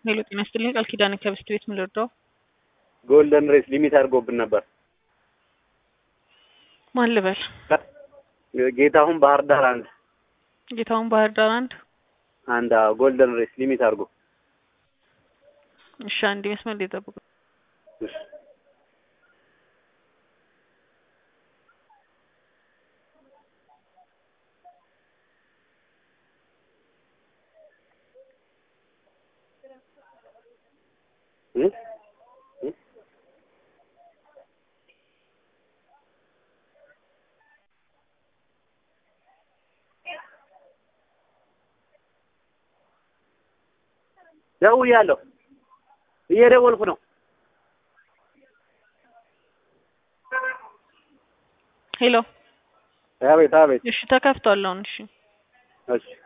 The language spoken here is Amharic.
ሄሎ ጤና ይስጥልኝ ቃል ኪዳን ከብስት ቤት ምን ልርዳው? ጎልደን ሬስ ሊሚት አድርጎብን ነበር። ማን ልበል? ጌታሁን ባህር ዳር አንድ ጌታውን ባህር ዳር አንድ አንድ አዎ፣ ጎልደን ሬስ ሊሚት አድርጎ እሺ፣ አንድ መስመር ላይ ጠብቁ። እሺ። እ? እ? ደውያለሁ፣ እየደወልኩ ነው። ሄሎ አቤት አቤት። እሺ፣ ተከፍቷል አሁን። እሺ እሺ